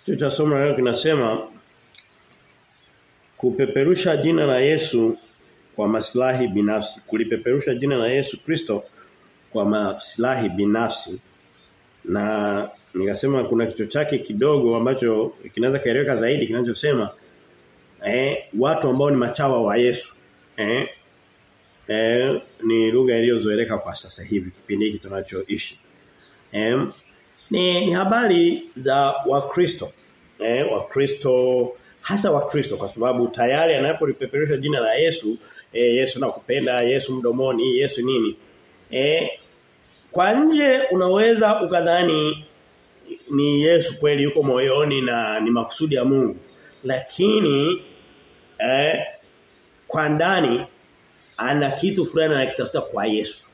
Kichwa cha somo leo kinasema kupeperusha jina la Yesu kwa maslahi binafsi. Kulipeperusha jina la Yesu Kristo kwa maslahi binafsi. Na nikasema kuna kichwa chake kidogo ambacho kinaweza kaeleweka zaidi kinachosema eh watu ambao ni machawa wa Yesu. Eh eh ni lugha iliyozoeleka kwa sasa hivi kipindi hiki tunachoishi. Eh ni, ni habari za Wakristo. Eh Wakristo hasa Wakristo kwa sababu tayari anapolipeperusha jina la Yesu, eh, Yesu nakupenda, Yesu mdomoni, Yesu nini. Eh kwa nje unaweza ukadhani ni Yesu kweli yuko moyoni na ni makusudi ya Mungu. Lakini eh kwa ndani ana kitu fulani anakitafuta kwa Yesu.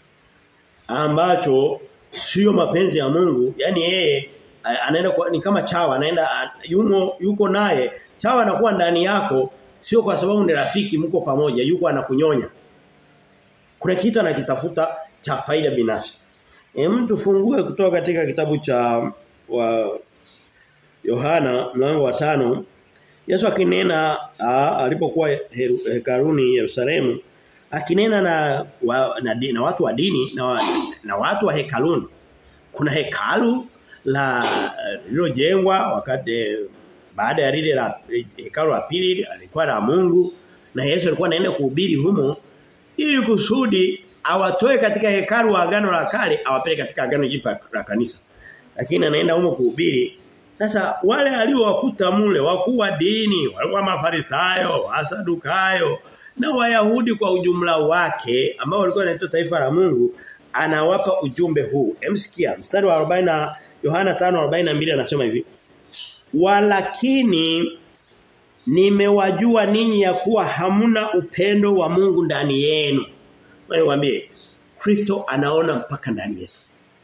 Ambacho sio mapenzi ya Mungu, yani yeye anaenda kwa, ni kama chawa anaenda yumo yuko naye chawa anakuwa ndani yako sio kwa sababu ni rafiki mko pamoja yuko anakunyonya kuna kitu anakitafuta cha faida binafsi hem tufungue kutoka katika kitabu cha wa Yohana mlango wa tano Yesu akinena alipokuwa hekaruni Yerusalemu akinena na, wa, na, na watu wa dini na, na watu wa hekaluni kuna hekalu la lilojengwa wakati baada ya lile la hekalu la pili alikuwa la Mungu na Yesu alikuwa anaenda kuhubiri humo ili kusudi awatoe katika hekalu wa agano la kale awapeleke katika agano jipya la kanisa lakini anaenda humo kuhubiri sasa wale aliowakuta mule wakuu wa dini walikuwa mafarisayo wasadukayo na wayahudi kwa ujumla wake ambao walikuwa wanaitwa taifa la Mungu anawapa ujumbe huu emsikia mstari wa 40 Yohana 5:42 anasema hivi Walakini nimewajua ninyi ya kuwa hamuna upendo wa Mungu ndani yenu. Wewe niwaambie Kristo anaona mpaka ndani yetu.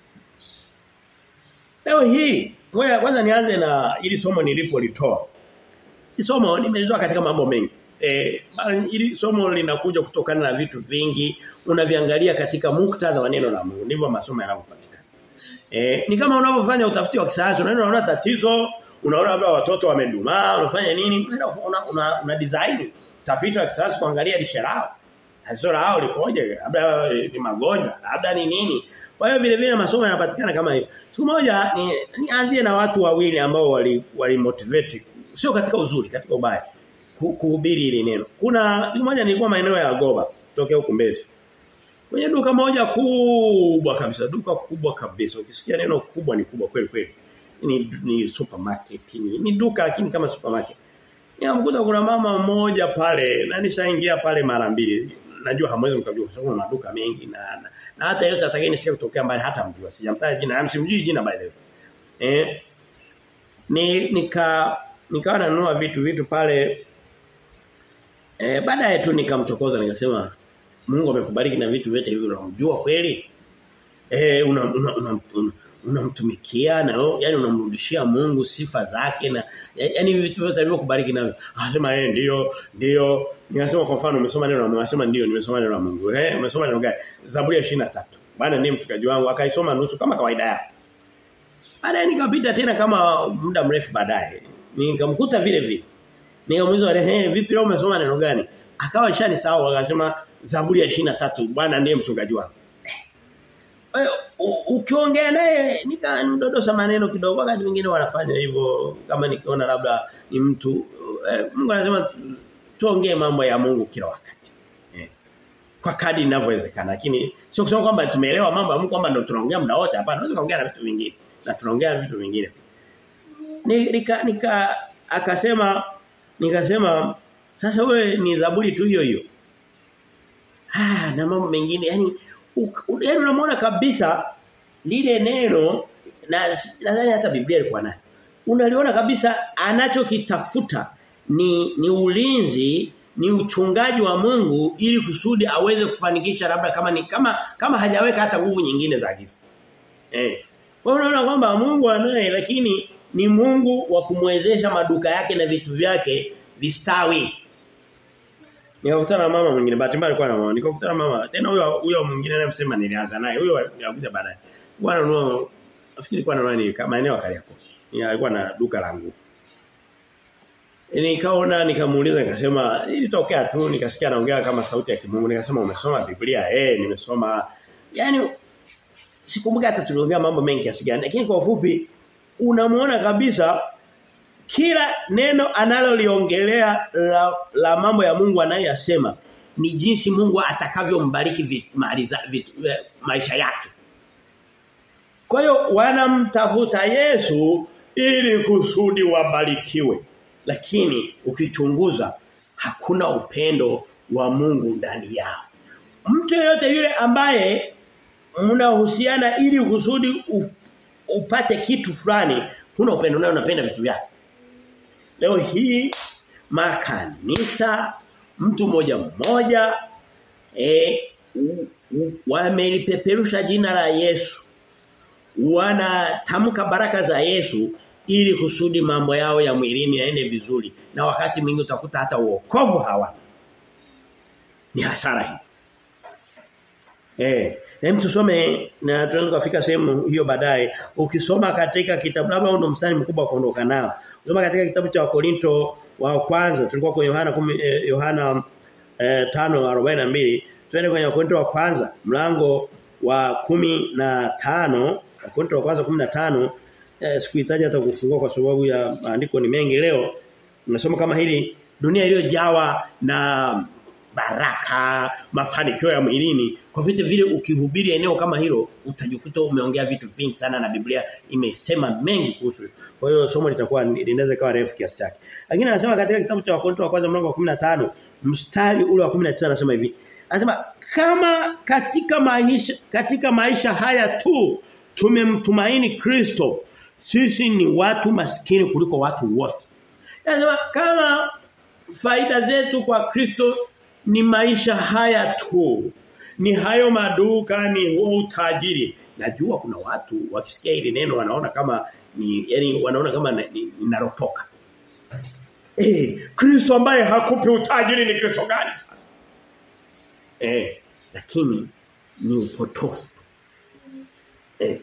Leo hii ngoja kwanza nianze na ili somo nilipolitoa. Hili somo nimelitoa katika mambo mengi. Eh ili somo linakuja kutokana na vitu vingi unaviangalia katika muktadha wa neno la Mungu. Ndivyo masomo yanavyopatikana. Eh ni kama unavyofanya utafiti wa kisayansi unaona unaona tatizo unaona labda watoto wamedumaa unafanya nini una, una, una, una design tafiti wa kisayansi kuangalia lishe lao tatizo lao likoje labda ni magonjwa labda ni nini kwa hiyo vile vile masomo yanapatikana kama hiyo siku moja ni nianzie na watu wawili ambao wali, wali motivate sio katika uzuri katika ubaya kuhubiri hili neno kuna siku moja nilikuwa maeneo ya Goba tokea huko Mbezi kwenye duka moja kubwa kabisa duka kubwa kabisa ukisikia neno kubwa ni kubwa kweli kweli ni, ni supermarket ni, ni duka lakini kama supermarket nikamkuta kuna mama mmoja pale na nishaingia pale mara mbili najua hamwezi mkajua kwa sababu kuna maduka mengi na, na, na hata yote atakayeni sio kutokea mbali hata mjua sijamtaja jina na msimjui jina by the way eh ni nika nikawa nanunua vitu vitu pale eh baadaye tu nikamchokoza nikasema Mungu amekubariki na vitu vyote hivi unamjua kweli eh una, una, una, una unamtumikia na yani unamrudishia Mungu sifa zake na yani vitu vyote alivyokubariki navyo. Anasema eh ndio ndio ninasema kwa mfano umesoma neno la Mungu anasema ndio nimesoma neno la Mungu. Eh umesoma neno gani? Zaburi ya 23. Bwana ndiye mchungaji wangu akaisoma nusu kama kawaida yake. Baadaye nikapita tena kama muda mrefu baadaye. Nikamkuta vile vile. Nikamuuliza eh vipi leo umesoma neno gani? Akawa ishani sawa akasema Zaburi ya 23 Bwana ndiye mchungaji wangu ukiongea naye nikamdodosa maneno kidogo wakati mwingine wanafanya hivyo kama nikiona labda ni mtu eh, Mungu anasema tuongee mambo ya Mungu kila wakati eh. kwa kadri inavyowezekana lakini sio kusema kwamba tumeelewa mambo ya Mungu kwamba ndio tunaongea muda wote hapana tunaweza kuongea na vitu vingine na tunaongea vitu vingine ni, nika, nika akasema nikasema sasa wewe ni zaburi tu hiyo hiyo ah na mambo mengine yani yaani unamwona kabisa lile neno na nadhani hata Biblia ilikuwa nayo. Unaliona kabisa anachokitafuta ni ni ulinzi, ni uchungaji wa Mungu ili kusudi aweze kufanikisha labda kama ni kama kama hajaweka hata nguvu nyingine za giza. Eh. Kwa unaona kwamba Mungu anaye lakini ni Mungu wa kumwezesha maduka yake na vitu vyake vistawi. Nikakutana na mama mwingine bahati mbaya alikuwa na mama. Nikakutana mama tena huyo huyo mwingine anayemsema nilianza naye. Huyo alikuja baadaye. Bwana nunua nafikiri kwa nani kama eneo kali yako. Ni alikuwa na duka la nguo. Nikaona nikamuuliza nikasema ilitokea tu nikasikia anaongea kama sauti ya kimungu nikasema umesoma Biblia eh nimesoma yani sikumbuka hata tuliongea mambo mengi kiasi gani lakini kwa ufupi unamuona kabisa kila neno analoliongelea la, la mambo ya Mungu anayoyasema ni jinsi Mungu atakavyombariki maisha yake. Kwa hiyo wanamtafuta Yesu ili kusudi wabarikiwe. Lakini ukichunguza hakuna upendo wa Mungu ndani yao. Mtu yeyote yule ambaye mnahusiana ili kusudi upate kitu fulani, huna upendo naye unapenda vitu vyake. Leo hii makanisa mtu mmoja mmoja eh wamelipeperusha jina la Yesu. Wanatamka baraka za Yesu ili kusudi mambo yao ya mwilini yaende vizuri na wakati mwingi utakuta hata uokovu hawana. Ni hasara hii. Eh, hem tusome na tunaweza kufika sehemu hiyo baadaye. Ukisoma katika kitabu labda ndo mstari mkubwa kuondoka nao. Ukisoma katika kitabu cha Wakorinto wa kwanza tulikuwa kwenye Yohana 10 eh, Yohana eh, 5:42 twende kwenye Wakorinto wa kwanza mlango wa kumi na tano Wakorinto wa kwanza 15 eh, sikuhitaji hata kufungua kwa sababu ya maandiko ni mengi leo. Nimesoma kama hili dunia iliyojawa na baraka, mafanikio ya mwilini. Kwa vitu vile ukihubiri eneo kama hilo utajikuta umeongea vitu vingi sana na Biblia imesema mengi kuhusu. Kwa hiyo somo litakuwa linaweza kawa refu kiasi chake. Lakini anasema katika kitabu cha Wakorintho wa kwanza mlango wa 15 mstari ule wa 19 anasema hivi. Anasema kama katika maisha katika maisha haya tu tumemtumaini Kristo sisi ni watu maskini kuliko watu wote. Anasema kama faida zetu kwa Kristo ni maisha haya tu. Ni hayo maduka ni huo utajiri. Najua kuna watu wakisikia hili neno wanaona kama ni yani wanaona kama ninaropoka. Eh, Kristo ambaye hakupi utajiri ni Kristo gani sasa? Eh, lakini ni upotofu. Eh.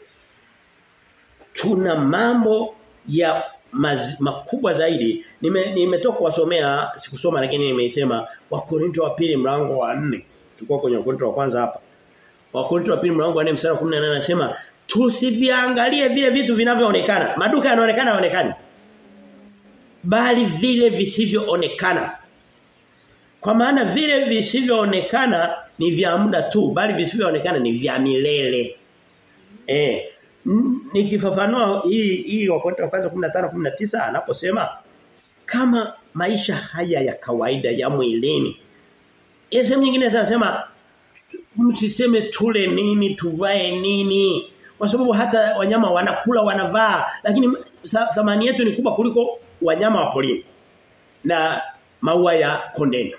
Tuna mambo ya maz, makubwa zaidi nimetoka nime kuwasomea sikusoma lakini nimeisema Wakorinto wa pili mlango wa 4 tulikuwa kwenye Wakorinto wa kwanza hapa Wakorinto wa pili mlango wa 4 mstari wa 18 anasema tusiviangalie vile vitu vinavyoonekana maduka yanaonekana yaonekani bali vile visivyoonekana kwa maana vile visivyoonekana ni vya muda tu bali visivyoonekana ni vya milele eh nikifafanua hii hii Wakorintho wa kwanza 15 19 anaposema kama maisha haya ya kawaida ya mwilini. Sehemu nyingine anasema msiseme tule nini tuvae nini kwa sababu hata wanyama wanakula wanavaa lakini thamani yetu ni kubwa kuliko wanyama wa porini na maua ya kondeni.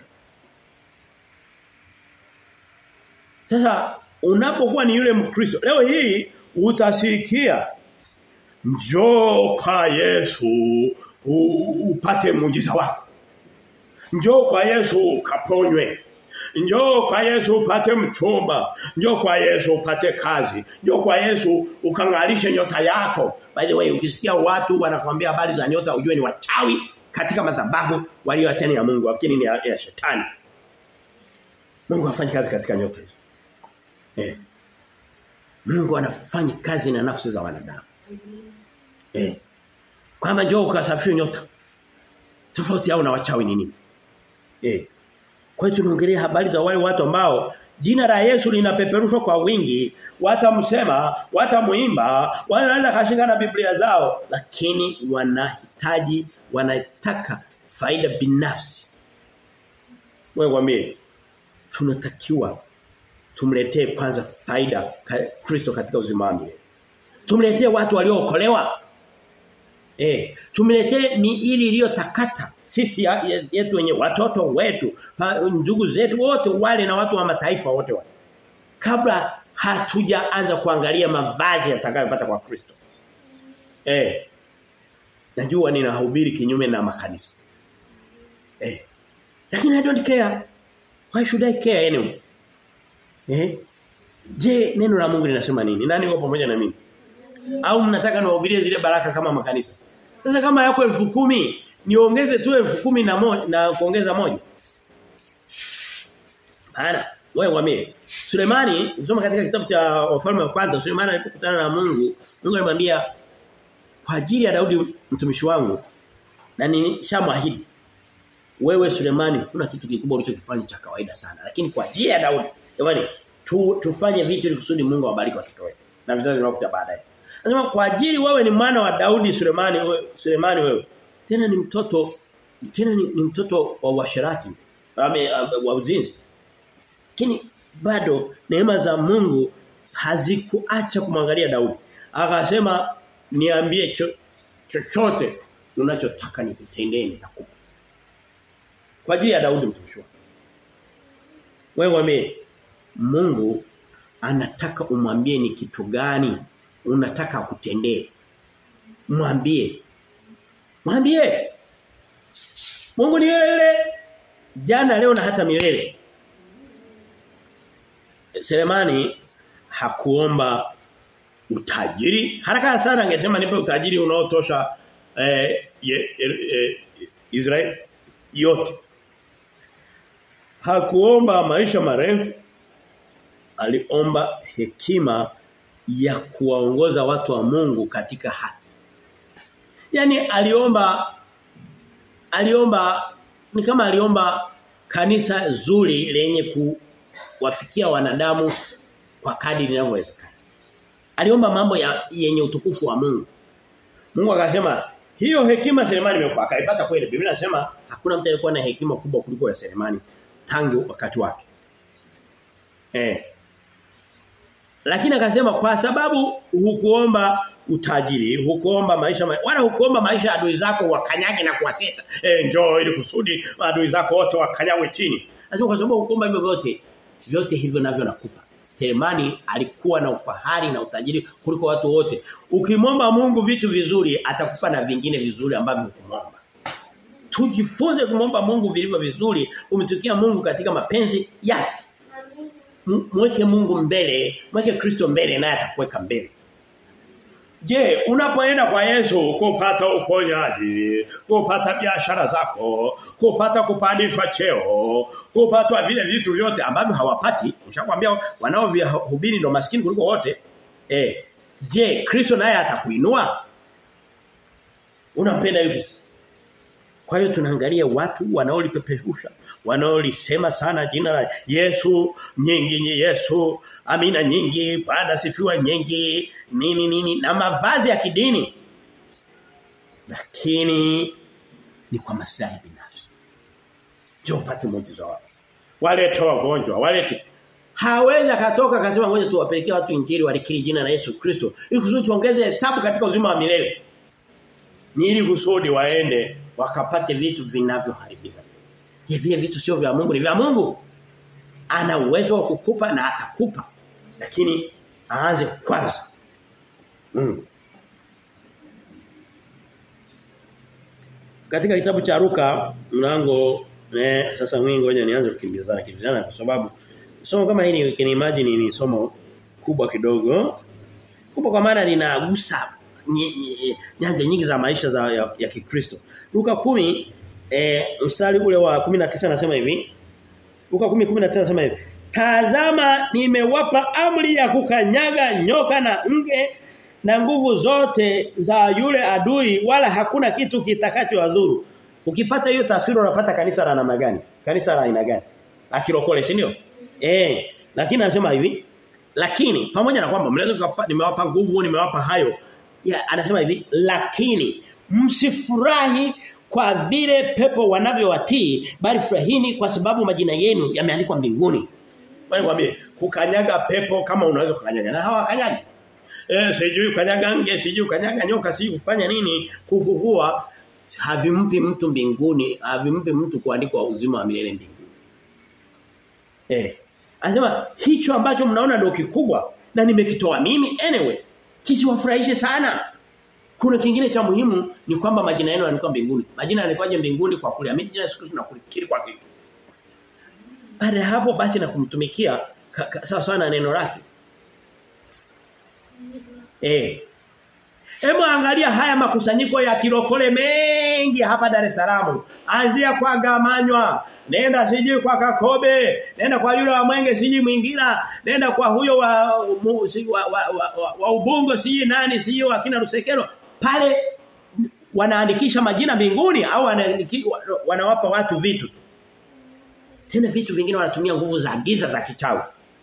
Sasa unapokuwa ni yule Mkristo leo hii utasikia njoo kwa Yesu upate muujiza wako. Njoo kwa Yesu ukaponywe. Njoo kwa Yesu upate mchumba. Njoo kwa Yesu upate kazi. Njoo kwa Yesu ukangalishe nyota yako. By the way, ukisikia watu wanakuambia habari za nyota ujue ni wachawi katika madhabahu walioateni ya Mungu lakini ni ya, ya shetani. Mungu hafanyi kazi katika nyota hizo. Eh. Mungu anafanya kazi na nafsi za wanadamu. Eh. Kwamba njoo ukasafiri nyota. Tofauti yao na wachawi ni nini? Eh. Kwa hiyo tunaongelea habari za wale watu ambao jina la Yesu linapeperushwa kwa wingi, watamsema, watamuimba, wanaweza kashika na Biblia zao, lakini wanahitaji wanataka faida binafsi. Wewe mwambie tunatakiwa tumletee kwanza faida Kristo katika uzima wa milele. Tumletee watu waliookolewa. Eh, tumletee miili iliyotakata sisi yetu wenye watoto wetu, ndugu zetu wote wale na watu wa mataifa wote wale. Kabla hatujaanza kuangalia mavazi yatakayopata kwa Kristo. Eh. Najua ninahubiri kinyume na makanisa. Eh. Lakini I don't care. Why should I care anyway? Eh? Je, neno la Mungu linasema nini? Nani yuko pamoja na mimi? Au mnataka niwahubirie zile baraka kama makanisa? Sasa kama yako elfu kumi niongeze tu elfu kumi na moja na kuongeza moja. Hana, wewe wame. Sulemani, usoma katika kitabu cha Wafalme wa kwanza, Sulemani alipokutana na Mungu, Mungu alimwambia kwa ajili ya Daudi mtumishi wangu na nishamwahidi wewe Sulemani kuna kitu kikubwa ulichokifanya cha kawaida sana lakini kwa ajili ya Daudi jamani tu, tufanye vitu ili kusudi Mungu awabariki watoto wetu na vizazi vinavyokuja baadaye Anasema kwa ajili wewe ni mwana wa Daudi Sulemani wewe Sulemani wewe tena ni mtoto tena ni, ni mtoto wa washirati ame wa uzinzi lakini bado neema za Mungu hazikuacha kumwangalia Daudi akasema niambie chochote cho, unachotaka nikutendee nitakupa kwa ajili ya Daudi mtumishi wake wewe wame Mungu anataka umwambie ni kitu gani unataka akutendee mwambie mwambie Mungu ni yule yule jana leo na hata milele Selemani hakuomba utajiri haraka sana angesema nipe utajiri unaotosha eh, ye, eh, Israeli yote hakuomba maisha marefu aliomba hekima ya kuwaongoza watu wa Mungu katika haki yani aliomba aliomba ni kama aliomba kanisa zuri lenye kuwafikia wanadamu kwa kadri linavyowezekana aliomba mambo ya yenye utukufu wa Mungu Mungu akasema hiyo hekima Selemani imekuwa akaipata kweli Biblia inasema hakuna mtu aliyekuwa na hekima kubwa kuliko ya Selemani tangu wakati wake eh lakini akasema kwa sababu hukuomba utajiri, hukuomba maisha wala hukuomba maisha ya adui zako wakanyage na kuwaseta. Eh njoo ili kusudi adui zako wote wakanyagwe chini. Anasema kwa sababu hukuomba hivyo vyote, vyote hivyo navyo nakupa. Selemani alikuwa na ufahari na utajiri kuliko watu wote. Ukimwomba Mungu vitu vizuri atakupa na vingine vizuri ambavyo hukumwomba. Tujifunze kumwomba Mungu vilivyo vizuri, umtukia Mungu katika mapenzi yake. Mweke Mungu mbele, mweke Kristo mbele naye atakuweka mbele. Je, unapoenda kwa Yesu kupata uponyaji, kupata biashara zako, kupata kupandishwa cheo, kupata vile vitu vyote ambavyo hawapati, nishakwambia wanaovihubiri ndo maskini kuliko wote. Eh, je, Kristo naye atakuinua? Unampenda yupi? Kwa hiyo tunaangalia watu wanaolipepeshusha, wanaolisema sana jina la Yesu, nyingi ni Yesu, amina nyingi, Bwana sifiwa nyingi, nini nini na mavazi ya kidini. Lakini ni kwa maslahi binafsi. Njoo upate muujiza wao. Walete wagonjwa, walete Hawezi akatoka akasema ngoja tuwapelekee watu injili walikiri jina la Yesu Kristo ili kusudi tuongeze hesabu katika uzima wa milele. Ni ili kusudi waende wakapate vitu vinavyoharibika. Je, vile vitu sio vya Mungu ni vya Mungu? Ana uwezo wa kukupa na atakupa. Lakini aanze kwanza. Mm. Katika kitabu cha Luka mlango eh, sasa mimi ngoja nianze kukimbizana kimbizana kwa sababu somo kama hili you can imagine ni somo kubwa kidogo. Kubwa kwa maana linagusa nyanja nyingi za maisha za ya, ya Kikristo. Luka 10 eh mstari ule wa 19 anasema hivi. Luka 10:19 anasema hivi. Tazama nimewapa amri ya kukanyaga nyoka na nge na nguvu zote za yule adui wala hakuna kitu kitakachowadhuru. Ukipata hiyo taswira unapata kanisa la namna gani? Kanisa la aina gani? La kirokole, si ndio? Eh, lakini anasema hivi, lakini pamoja na kwamba mnaweza nimewapa nguvu, nimewapa hayo, ya, anasema hivi lakini msifurahi kwa vile pepo wanavyowatii bali furahini kwa sababu majina yenu yameandikwa mbinguni. Bali kwambie kukanyaga pepo kama unaweza kukanyaga na hawa kanyaga. Eh sijui kanyaga nge, sijui kanyaga nyoka, sijui kufanya nini, kufufua havimpi mtu mbinguni, havimpi mtu kuandikwa uzima wa milele mbinguni. Eh. Anasema hicho ambacho mnaona ndio kikubwa na nimekitoa mimi anyway kisiwafurahishe sana. Kuna kingine cha muhimu ni kwamba majina yenu yanakuwa mbinguni. Majina yanakuwaje mbinguni kwa kuliamini jina la Yesu Kristo na kulikiri kwa kitu. Baada ya hapo basi na kumtumikia sawa sawa na neno lake. Eh. Hebu angalia haya makusanyiko ya kilokole mengi hapa Dar es Salaam. Anzia kwa Gamanywa, nenda siji kwa Kakobe, nenda kwa yule wa Mwenge siji mwingina, nenda kwa huyo wa mu, si, wa, wa, wa, wa, wa Ubungo siji nani siji wa kina Rusekero. Pale wanaandikisha majina mbinguni au wanawapa watu vitu tu. Tena vitu vingine wanatumia nguvu za giza za kichawi.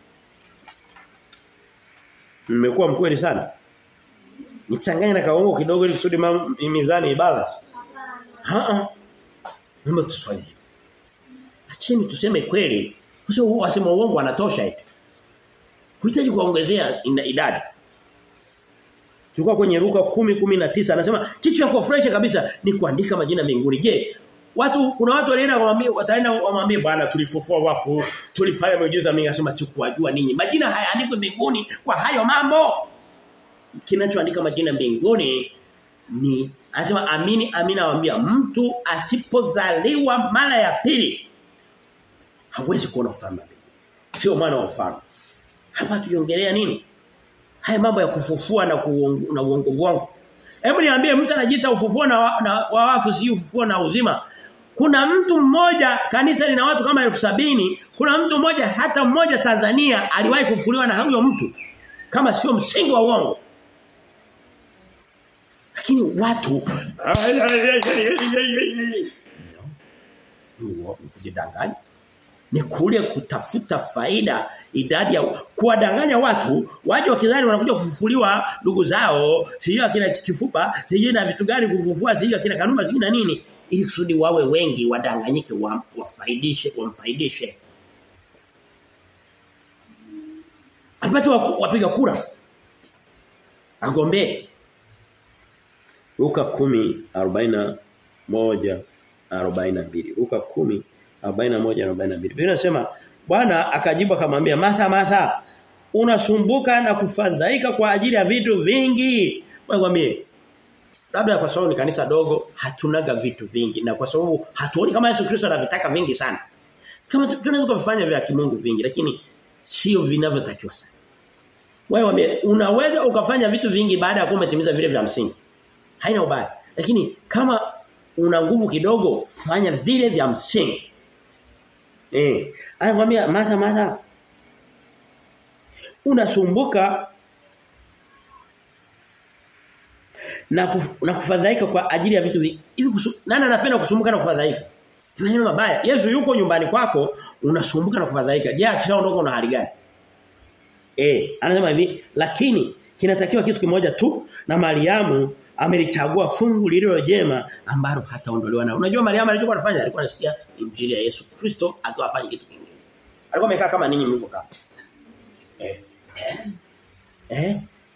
Nimekuwa mkweli sana. Nichanganye na kaongo kidogo ili kusudi mizani ibalance. Haa. Mama tusifanye. Acheni tuseme kweli. Sio wasema uongo wanatosha eti. Huhitaji kuongezea idadi. Tulikuwa kwenye Luka 10:19 anasema kitu cha kufurahisha kabisa ni kuandika majina mbinguni. Je, watu kuna watu walienda kumwambia wataenda wamwambie bwana tulifufua wafu, tulifanya miujiza mingi anasema sikuwajua ninyi. Majina hayaandikwi mbinguni kwa hayo mambo. Kinachoandika majina mbinguni ni anasema amini amini nawaambia mtu asipozaliwa mara ya pili hawezi kuona ufalme. Sio mwana wa ufalme. Hapa tuliongelea nini? Haya mambo ya kufufua na kuongo, na uongo wangu. Hebu niambie mtu anajiita ufufuo na, wa, na wa wafu si ufufuo na uzima. Kuna mtu mmoja kanisa lina watu kama elfu sabini kuna mtu mmoja hata mmoja Tanzania aliwahi kufufuliwa na huyo mtu kama sio msingi wa uongo. Lakini watu no, kujidanganya ni kule kutafuta faida idadi ya kuwadanganya watu waje wakidhani wanakuja kufufuliwa ndugu zao sijui akina kifupa sijui na vitu gani kufufua sijui akina kanuma sijui na nini ili kusudi wawe wengi wadanganyike wa, wafaidishe wamfaidishe apate wapiga kura agombee Luka 10:41 42 Luka 10 41 42 Biblia inasema Bwana akajibu akamwambia Martha Martha unasumbuka na kufadhaika kwa ajili ya vitu vingi. Mwambie labda kwa sababu ni kanisa dogo hatunaga vitu vingi na kwa sababu hatuoni kama Yesu Kristo anavitaka vingi sana. Kama tunaweza kufanya vya kimungu vingi lakini sio vinavyotakiwa sana. Wewe unaweza ukafanya vitu vingi baada ya kuwa umetimiza vile vya msingi. Haina ubaya. Lakini kama una nguvu kidogo fanya vile vya msingi. Eh, anakuambia Martha Martha unasumbuka na kuf, na kufadhaika kwa ajili ya vitu hivi. Nani anapenda kusumbuka na kufadhaika? Ni maneno mabaya. Yesu yuko nyumbani kwako unasumbuka na kufadhaika. Je, akishaondoka una hali gani? Eh, anasema hivi, lakini kinatakiwa kitu kimoja tu na Mariamu amelichagua fungu lililo jema ambalo hataondolewa na. Unajua Mariamu alichokuwa anafanya alikuwa anasikia injili ya Yesu Kristo akiwa afanye kitu kingine. Alikuwa amekaa kama ninyi mlivyokaa. Eh. Eh?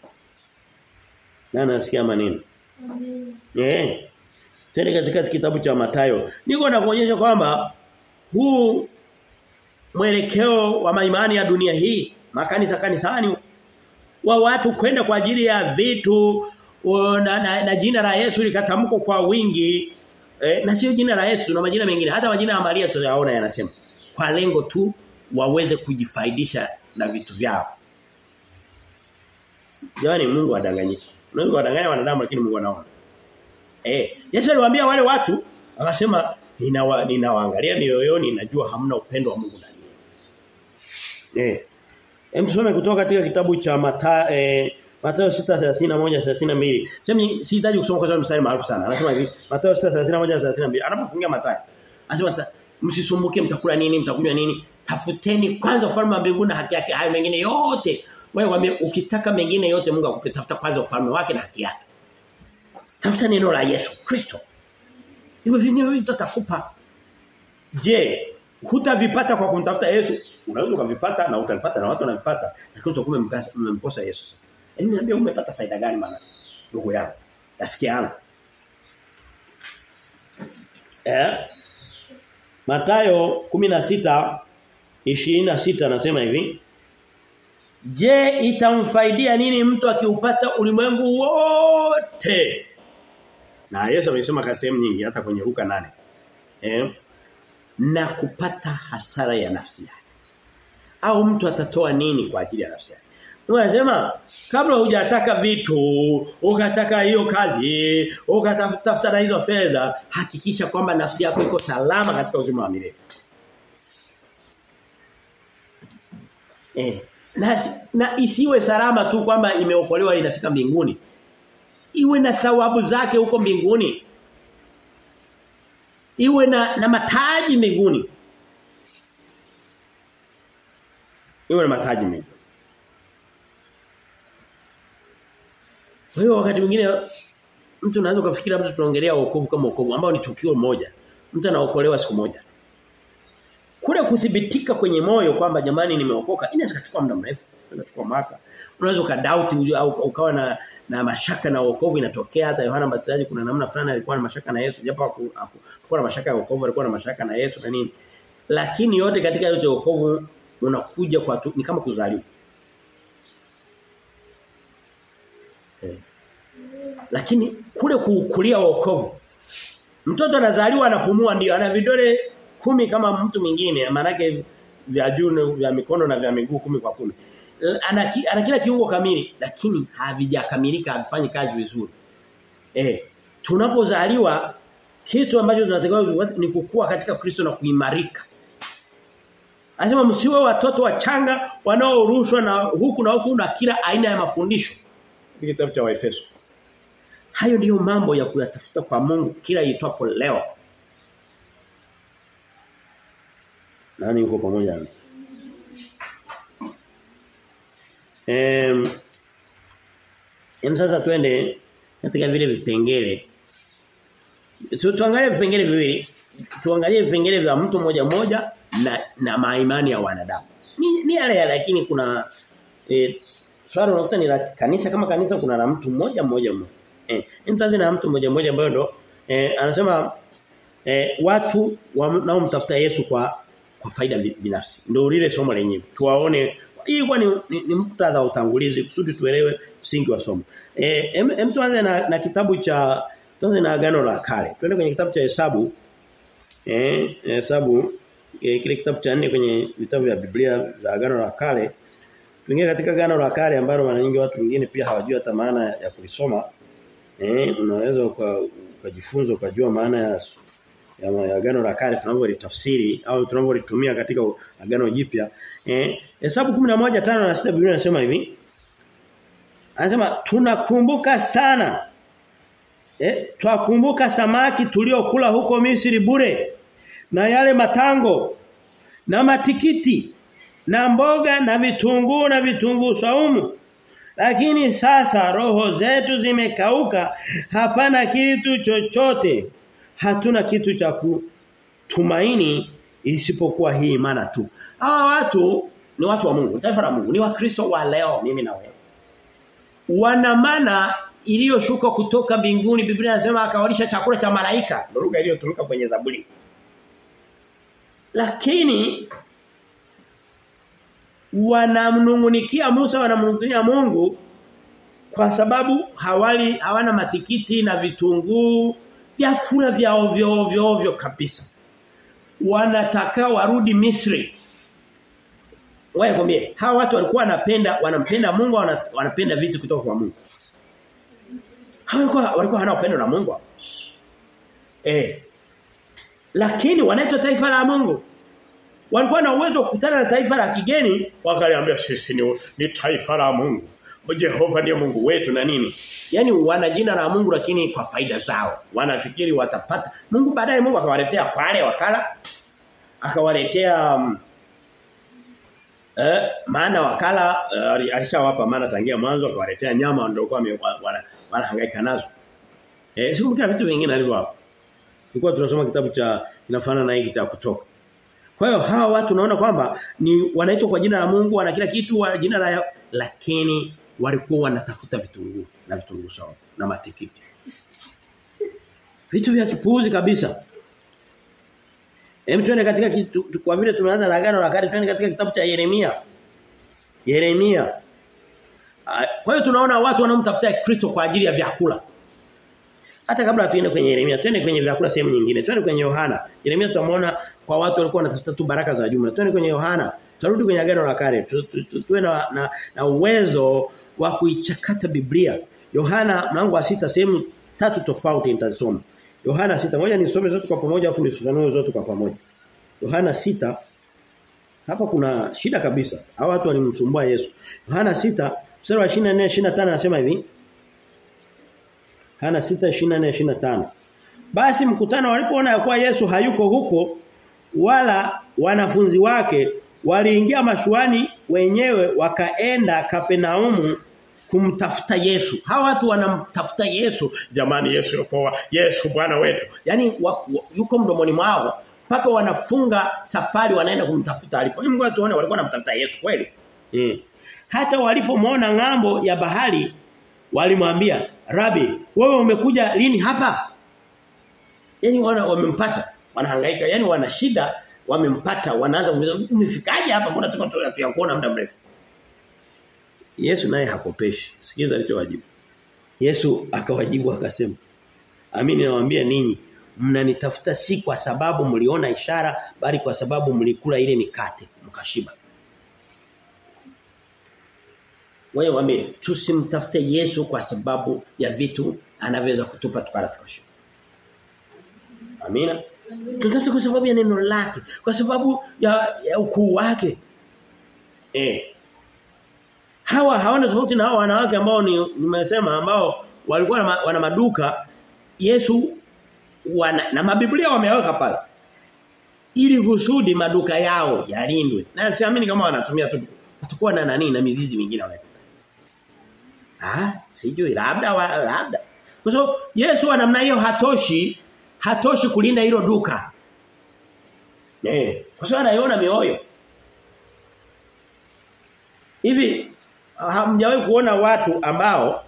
Na nasikia maneno. Eh. Tena katika kitabu cha Mathayo niko na kuonyesha kwamba huu mwelekeo wa maimani ya dunia hii makanisa kanisani wa watu kwenda kwa ajili ya vitu na, na, na jina la Yesu likatamkwa kwa wingi eh, na sio jina la Yesu na majina mengine hata majina ya Maria tunayaona yanasema kwa lengo tu waweze kujifaidisha na vitu vyao Yaani Mungu adanganyiki Mungu adanganya wanadamu lakini Mungu anaona eh Yesu aliwaambia wale watu akasema ninawa, ninawaangalia mioyoni najua hamna upendo wa Mungu ndani eh Hem tusome kutoka katika kitabu cha Mathayo eh, Mathayo 6:31-32. Sema sihitaji kusoma kwa sababu mstari maarufu sana. Anasema hivi, Mathayo 6:31-32. Anapofungia Mathayo. Anasema msisumbuke mtakula nini, mtakunywa nini? Tafuteni kwanza ufalme wa mbinguni na haki yake. Hayo mengine yote. Wewe ukitaka mengine yote Mungu akupe. Tafuta kwanza ufalme wake na haki yake. Tafuta neno la Yesu Kristo. Hivyo vingine vitu tutakupa. Je, hutavipata kwa kumtafuta Yesu? Unaweza ukavipata na utavipata na watu wanavipata. Lakini utakuwa mmemkosa Yesu sasa. Yaani niambia umepata faida gani maana ndugu yangu? Rafiki yangu. Eh? Mathayo 16 26 anasema hivi. Je, itamfaidia nini mtu akiupata ulimwengu wote? Na Yesu amesema kwa sehemu nyingi hata kwenye Luka 8. Eh? Na kupata hasara ya nafsi yake. Au mtu atatoa nini kwa ajili ya nafsi yake? Unasema kabla hujataka vitu, ukataka hiyo kazi, ukatafuta na hizo fedha, hakikisha kwamba nafsi yako iko salama katika uzima wa milele. Eh, na, na isiwe salama tu kwamba imeokolewa inafika mbinguni. Iwe na thawabu zake huko mbinguni. Iwe na na mataji mbinguni. Iwe na mataji mbinguni. Kwa hiyo wakati mwingine mtu anaweza kufikiria labda tunaongelea wokovu kama wokovu ambao ni tukio moja. Mtu anaokolewa siku moja. Kule kuthibitika kwenye moyo kwamba jamani nimeokoka inaweza kuchukua muda mrefu, inachukua mwaka. Unaweza ukadoubt au ukawa na na mashaka na wokovu inatokea hata Yohana Mbatizaji kuna namna fulani alikuwa na mashaka na Yesu japo hakuwa na mashaka ya wokovu alikuwa na mashaka na Yesu na nini. Lakini yote katika yote wokovu unakuja kwa tu, ni kama kuzaliwa. Eh. Lakini kule kukulia wokovu mtoto anazaliwa anapumua ndio ana vidole kumi kama mtu mwingine maanake vya juu vya mikono na vya miguu kumi kwa kumi ana, ana kila kiungo kamili lakini havijakamilika havifanyi kazi vizuri eh tunapozaliwa kitu ambacho tunatakiwa ni kukua katika Kristo na kuimarika Anasema msiwe watoto wachanga wanaorushwa na huku na huku na kila aina ya mafundisho. Kitabu cha Waefeso. Hayo ndiyo mambo ya kuyatafuta kwa Mungu kila itwapo leo. Nani yuko pamoja nami? Em Em sasa twende katika vile vipengele. Tu, tuangalie vipengele viwili. Tuangalie vipengele vya mtu mmoja mmoja na na maimani ya wanadamu. Ni, ni yale yale lakini kuna eh swali unakuta ni la kanisa kama kanisa kuna la mtu mmoja mmoja mmoja. Eh mtaanze na mtu mmoja mmoja ambaye ndo eh, anasema eh, watu wanaomtafuta Yesu kwa kwa faida binafsi. Ndio lile somo lenyewe. Tuwaone hii kwa ni, ni, ni muktadha wa utangulizi kusudi tuelewe msingi wa somo. Eh em tuanze na, na kitabu cha tuanze na agano la kale. Twende kwenye kitabu cha Hesabu. Eh Hesabu e, kile kitabu cha nne kwenye vitabu vya Biblia vya agano la kale. Tuingie katika agano la kale ambalo mara nyingi watu wengine pia hawajui hata maana ya kulisoma. Eh unaweza ukajifunza ukajua maana ya ya, ya agano la kale tunavyolitafsiri au tunavyolitumia katika agano jipya. Eh Hesabu 11:5 na 6 Biblia inasema hivi. Anasema tunakumbuka sana eh twakumbuka samaki tuliokula huko Misri bure na yale matango na matikiti na mboga na vitunguu na vitunguu saumu lakini sasa roho zetu zimekauka hapana kitu chochote hatuna kitu cha kutumaini isipokuwa hii imani tu hawa watu ni watu wa Mungu taifa la Mungu ni wakristo wa leo mimi na wewe wana mana iliyoshuka kutoka mbinguni Biblia inasema akawalisha chakula cha malaika ndio lugha iliyotumika kwenye Zaburi lakini wanamnungunikia Musa wanamnungunikia Mungu kwa sababu hawali hawana matikiti na vitunguu vyakula vya ovyo ovyo ovyo kabisa wanataka warudi Misri Wewe kwambie hawa watu walikuwa wanapenda wanampenda Mungu wanapenda vitu kutoka kwa Mungu Hawalikuwa walikuwa hana upendo na Mungu Eh lakini wanaitwa taifa la Mungu. Walikuwa na uwezo wa kukutana na taifa la kigeni wakaliambia sisi ni, ni taifa la Mungu. Jehova ndiye Mungu wetu na nini? Yaani wana jina la Mungu lakini kwa faida zao. Wanafikiri watapata. Mungu baadaye Mungu akawaletea kwale wakala. Akawaletea um, eh maana wakala uh, alishawapa maana tangia mwanzo akawaletea nyama ndio kwa wanahangaika wana nazo. Eh sikumbuka vitu vingine alivyowapa. Tulikuwa tunasoma kitabu cha kinafanana na hiki cha kutoka. Kwa hiyo hawa watu naona kwamba ni wanaitwa kwa jina la Mungu, wana kila kitu, wana jina la lakini walikuwa wanatafuta vitunguu na vitunguu sawa na matikiti. Vitu vya kipuuzi kabisa. Hem tuende katika kitu, kwa vile tumeanza na agano la kale tuende katika kitabu cha Yeremia. Yeremia. Kwa hiyo tunaona watu wanaomtafuta Kristo kwa ajili ya vyakula. Hata kabla tuende kwenye Yeremia, twende kwenye vyakula sehemu nyingine. Twende kwenye Yohana. Yeremia tutamwona kwa watu walikuwa wanatafuta tu baraka za jumla. Twende kwenye Yohana. Turudi kwenye agano la kale. Tuwe na, na, na uwezo wa kuichakata Biblia. Yohana mlango wa sita sehemu tatu tofauti nitasoma. Yohana sita Ngoja nisome zote kwa pamoja afu nisifanue zote kwa pamoja. Yohana sita hapa kuna shida kabisa. Hao watu walimsumbua Yesu. Yohana sita mstari wa 24 25 anasema hivi. Yohana 6:24 25. Basi mkutano walipoona ya kuwa Yesu hayuko huko wala wanafunzi wake waliingia mashuani wenyewe wakaenda Kapenaumu kumtafuta Yesu. Hawa watu wanamtafuta Yesu. Jamani Yesu yuko Yesu Bwana wetu. Yaani yuko mdomoni mwao mpaka wanafunga safari wanaenda kumtafuta alipo. Mungu atuone walikuwa wanamtafuta Yesu kweli. Mm. Hata walipomwona ngambo ya bahari walimwambia, "Rabi, wewe umekuja lini hapa?" Yaani wana wamempata, wanahangaika, yaani wana shida, wamempata, wanaanza kumuuliza, "Umefikaje hapa? Mbona tuko tuyakuona muda mrefu?" Yesu naye hakopeshi. Sikiza alichowajibu. Yesu akawajibu akasema, "Amini nawaambia ninyi, mnanitafuta si kwa sababu mliona ishara bali kwa sababu mlikula ile mikate mkashiba." Wewe waambie tusimtafute Yesu kwa sababu ya vitu anavyoweza kutupa tukala tukashiba. Amina. Tutafute kwa sababu ya neno lake, kwa sababu ya, ya ukuu wake. Eh. Hawa hawana tofauti na hawa wanawake ambao ni nimesema ambao walikuwa wana maduka Yesu wana na mabiblia wameweka pale. Ili kusudi maduka yao yalindwe. Na siamini kama wanatumia tu watakuwa na nani na mizizi mingine wanaweka. Ah, sijui labda wa, labda. Kwa sababu Yesu wa namna hiyo hatoshi hatoshi kulinda hilo duka. Eh, kwa sababu anaiona mioyo. Hivi hamjawahi kuona watu ambao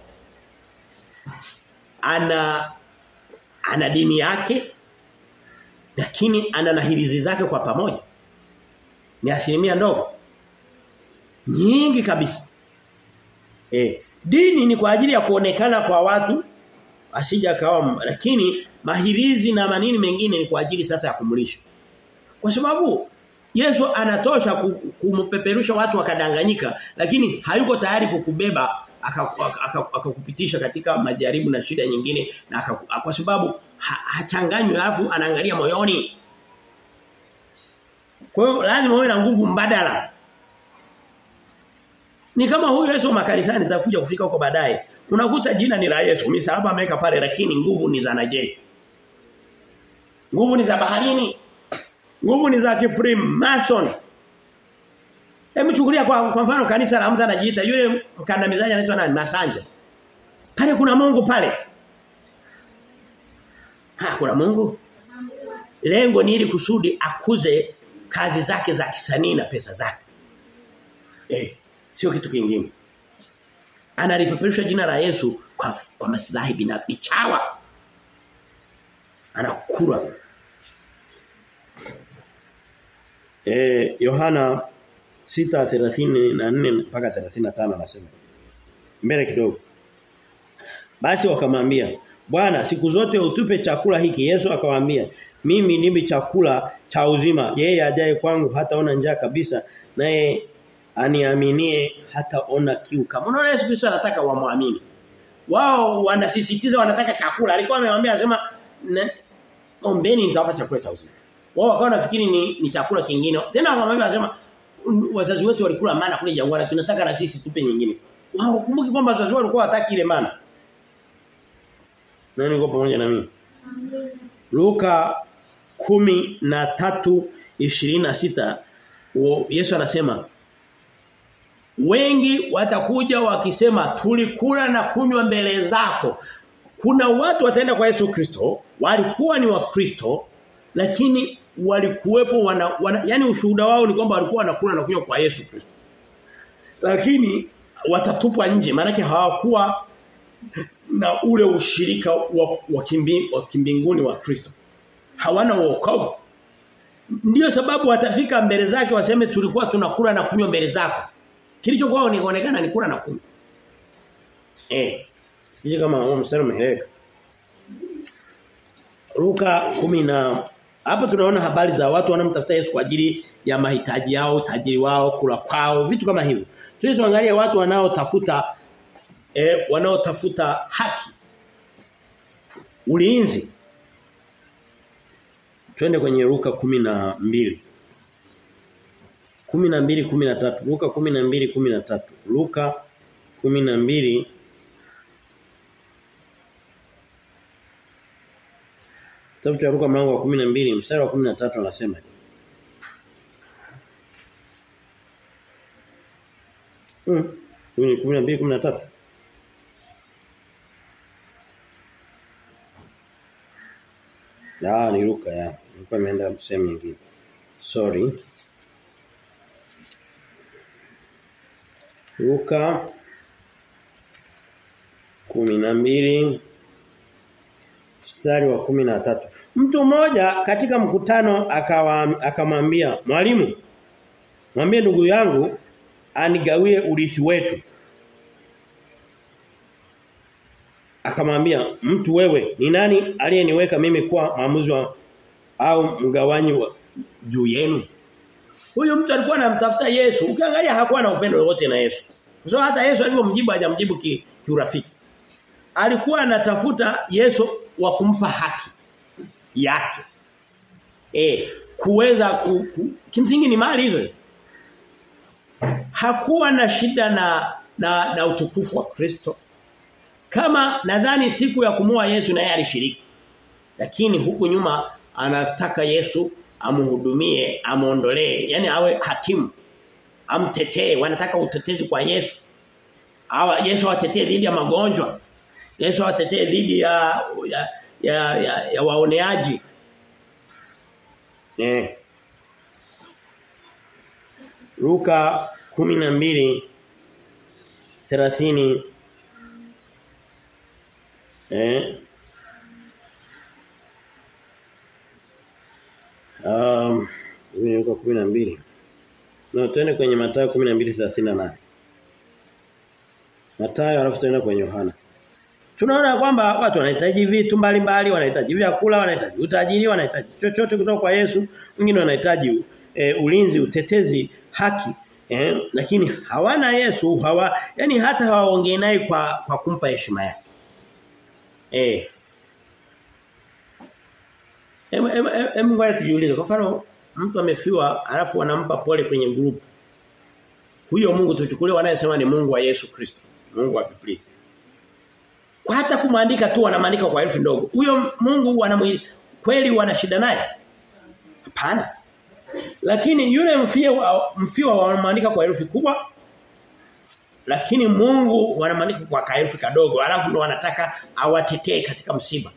ana ana dini yake lakini ana nahirizi zake kwa pamoja. Ni asilimia ndogo. Nyingi kabisa. Eh, dini ni kwa ajili ya kuonekana kwa watu asija kawa lakini mahirizi na manini mengine ni kwa ajili sasa ya kumlisha. Kwa sababu Yesu anatosha kumpeperusha watu wakadanganyika lakini hayuko tayari kukubeba akakupitisha katika majaribu na shida nyingine na aka, kwa sababu ha, hachanganywi alafu anaangalia moyoni. Kwa hiyo lazima uwe na nguvu mbadala. Ni kama huyu Yesu makanisani nitakuja kufika huko baadaye. Unakuta jina ni la Yesu, misalaba ameweka pale lakini nguvu ni za naje. Nguvu ni za baharini. Nguvu ni za kifrim mason. Hebu chukulia kwa, kwa mfano kanisa la mtu anajiita yule mkandamizaji anaitwa nani? Masanja. Pale kuna Mungu pale. Ha, kuna Mungu. Lengo ni ili kusudi akuze kazi zake za kisanii na pesa zake. Eh, sio kitu kingine. Analipeperusha jina la Yesu kwa, kwa maslahi binafsi chawa. Anakura. Eh, Yohana 6:34 mpaka 35 anasema. Mbele kidogo. Basi wakamwambia, "Bwana, siku zote utupe chakula hiki." Yesu akawaambia, "Mimi ndimi chakula cha uzima. Yeye ajaye kwangu hataona njaa kabisa, naye aniaminie hataona kiu." Kama unaona Yesu Kristo anataka wamwamini. Wao wanasisitiza wanataka chakula. Alikuwa amemwambia anasema, "Ombeni nitawapa chakula cha uzima." Wao wakawa nafikiri ni, ni chakula kingine. Tena akamwambia anasema wazazi wetu walikula mana kule jangwani tunataka na sisi tupe nyingine. Wao kumbuki kwamba wazazi wao walikuwa hataki ile mana. Nani uko pamoja na mimi? Luka kumi na tatu ishirini na sita Yesu anasema wengi watakuja wakisema tulikula na kunywa mbele zako. Kuna watu wataenda kwa Yesu Kristo walikuwa ni wakristo lakini walikuwepo wana, wana yani ushuhuda wao ni kwamba walikuwa wanakula na kunywa kwa Yesu Kristo. Lakini watatupwa nje maana hawakuwa na ule ushirika wa, wa, kimbi, wa kimbinguni wa Kristo. Hawana wokovu. Ndiyo sababu watafika mbele zake waseme tulikuwa tunakula na kunywa mbele zako. Kilichokuwa ni kuonekana ni kula na kunywa. Eh. Sije kama huo mstari umeeleka. Luka 10 na hapo tunaona habari za watu wanamtafuta Yesu kwa ajili ya mahitaji yao, tajiri wao, kula kwao, vitu kama hivyo. Tuende tuangalie watu wanaotafuta eh, wanaotafuta haki. Ulinzi. Twende kwenye Luka 12. 12 13 Luka 12 13 Luka 12 Kitabu cha Luka mlango wa 12 mstari wa 13 anasema Hmm. Huyu ni 12 13. Ah ni Luka ya. Nilikuwa nimeenda sehemu nyingine. Sorry. Luka 12 mstari wa 13. Mtu mmoja katika mkutano akawa akamwambia, "Mwalimu, mwambie ndugu yangu anigawie urithi wetu." Akamwambia, "Mtu wewe, ni nani aliyeniweka mimi kuwa maamuzi wa au mgawanyi wa juu yenu?" Huyo mtu alikuwa anamtafuta Yesu. Ukiangalia hakuwa na upendo wote na Yesu. Kwa so, hata Yesu alipomjibu hajamjibu ki, kiurafiki. Alikuwa anatafuta Yesu wa kumpa haki yake. Eh, kuweza ku, ku, kimsingi ni mali hizo. Hakuwa na shida na na, na utukufu wa Kristo. Kama nadhani siku ya kumua Yesu naye alishiriki. Lakini huku nyuma anataka Yesu amhudumie, amuondolee, yani awe hakimu. Amtetee, wanataka utetezi kwa Yesu. Awa Yesu awatetee dhidi ya magonjwa. Yesu awatetee dhidi ya ya ya, ya, ya waoneaji. Eh. Luka 12 30 eh Um, hivi ni Luka 12. Na tuende kwenye Mathayo 12:38. Mathayo alafu tuende kwenye Yohana. Tunaona kwamba watu wanahitaji vitu mbalimbali, wanahitaji vyakula, wanahitaji utajiri, wanahitaji chochote kutoka kwa Yesu. Wengine wanahitaji e, ulinzi, utetezi, haki. Eh, lakini hawana Yesu, hawa yani hata hawaongei naye kwa kwa kumpa heshima yake. Eh, Hem hem hem ngoja tujiulize. Kwa mfano mtu amefiwa alafu wanampa pole kwenye group. Huyo Mungu tuchukulie wanayesema ni Mungu wa Yesu Kristo. Mungu wa Biblia. Kwa hata kumwandika tu wanamandika kwa herufi ndogo. Huyo Mungu wanamwili kweli wana shida naye? Hapana. Lakini yule mfiwa mfiwa wanamwandika kwa herufi kubwa. Lakini Mungu wanamwandika kwa herufi kadogo. Alafu ndo wanataka awatetee katika msiba.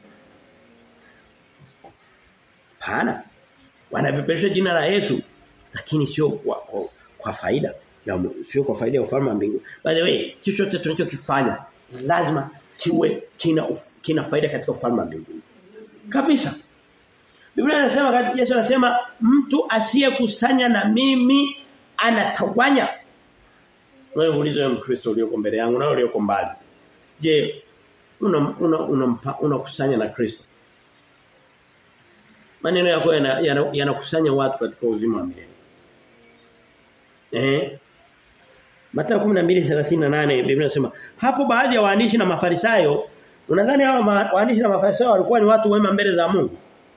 Hapana. Wanapeperusha jina la Yesu lakini sio kwa, kwa, kwa faida ya sio kwa faida ya ufalme wa mbinguni. By the way, chochote tunachokifanya lazima kiwe kina kina faida katika ufalme wa mbinguni. Kabisa. Biblia inasema Yesu anasema mtu asiyekusanya na mimi anatawanya. Wewe uulize wewe Mkristo ulioko mbele yangu na ulioko mbali. Je, una unakusanya una, una, una na Kristo? maneno yako yanakusanya yana, yana watu katika uzima wa milele. Eh? Mathayo 12:38 Biblia inasema hapo baadhi ya waandishi na mafarisayo unadhani hawa waandishi na mafarisayo walikuwa ni watu wema mbele za Mungu?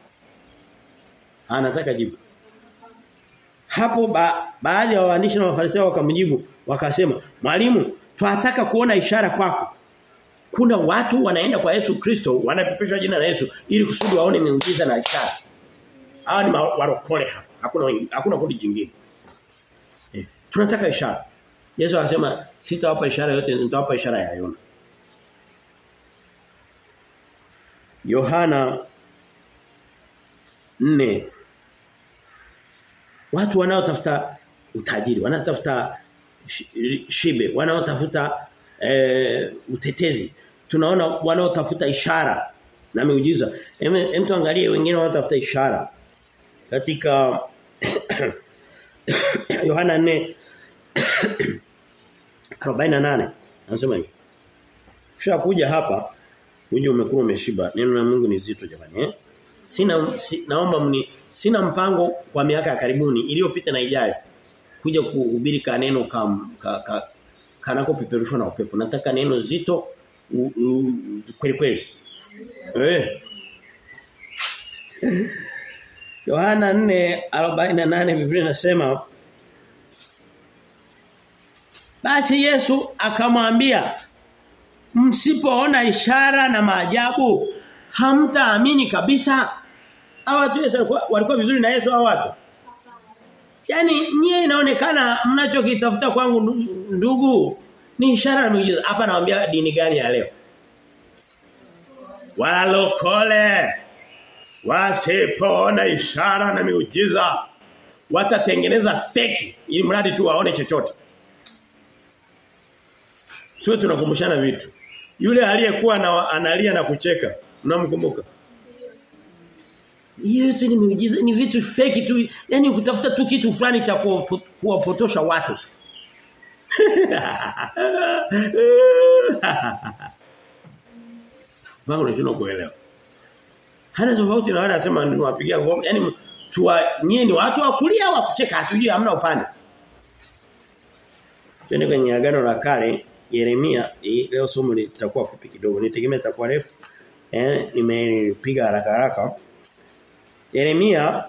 Anataka jibu. Hapo ba, baadhi ya waandishi na mafarisayo wakamjibu wakasema mwalimu tunataka kuona ishara kwako. Kuna watu wanaenda kwa Yesu Kristo wanapepeshwa jina la Yesu ili kusudi waone miujiza na ishara. Hawa ni warokole hapa. Hakuna hakuna kundi jingine. Eh, tunataka ishara. Yesu anasema sitawapa ishara yote nitawapa ishara ya Yona. Yohana 4 Watu wanaotafuta utajiri, wanaotafuta shibe, wanaotafuta e, utetezi. Tunaona wanaotafuta ishara na miujiza. Hem tuangalie wengine wanaotafuta ishara. Katika Yohana 4 48 anasema hivi. Kisha kuja hapa uje umekuwa umeshiba. Neno la Mungu ni zito jamani eh? sina si, naomba mni sina mpango kwa miaka ya karibuni iliyopita na ijayo kuja kuhubiri kaneno kam, ka, ka, kanako peperushwa na upepo. Nataka neno zito u, u, kweli kweli. Eh. Yohana 4:48 Biblia inasema Basi Yesu akamwambia msipoona ishara na maajabu hamtaamini kabisa. Hawa watu Yesu walikuwa vizuri na Yesu hao watu. Yaani nyie inaonekana mnachokitafuta kwangu ndugu ni ishara na miujiza. Hapa nawaambia dini gani ya leo? Walokole wasipoona ishara na miujiza watatengeneza feki ili mradi tu waone chochote. Tuwe tunakumbushana vitu. Yule aliyekuwa na analia na kucheka, mnamkumbuka? Yesu ni miujiza ni vitu feki tu. Yaani kutafuta tu kitu fulani cha kuwapotosha watu. Mbona unashindwa kuelewa? Hana tofauti na wale anasema niwapigia ngoma. Yaani tuwa nyie ni watu wa kulia wa kucheka hatujui hamna upande. Twende kwenye agano la kale Yeremia leo somo litakuwa fupi kidogo. Nitegemea litakuwa refu. Eh nimepiga haraka haraka. Yeremia